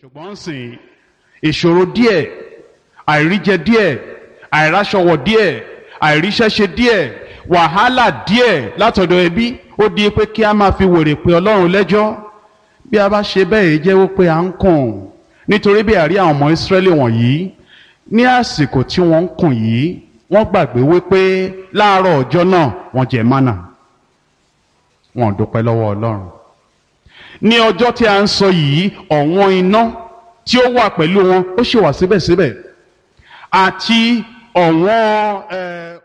ṣùgbọ́n sìn ìṣòro díẹ̀ àìríjẹ díẹ̀ àìráṣọwọ̀ díẹ̀ àìríṣẹ́ṣe díẹ̀ wàhálà díẹ̀ látọ̀dọ̀ ẹbí ó di pé kí a máa fi wèrè pé ọlọ́run lẹ́jọ́ bí a bá ṣe bẹ́ẹ̀ jẹ́wọ́ pé à ń kùn nítorí bí àrí àwọn ọmọ ìsírẹ́lì wọ̀nyí ní àsìkò tí wọ́n ń kùn yìí wọ́n gbàgbé wípé láàárọ̀ ọjọ́ náà wọ́n jẹ mánà wọn ò dúpẹ́ lọ́wọ́ ọlọ́run ní ọjọ́ tí a ń sọ yìí ọ̀wọ́n iná tí ó wà pẹ̀lú wọn ó sì wà síbẹ̀síbẹ̀ àti ọ̀wọ́n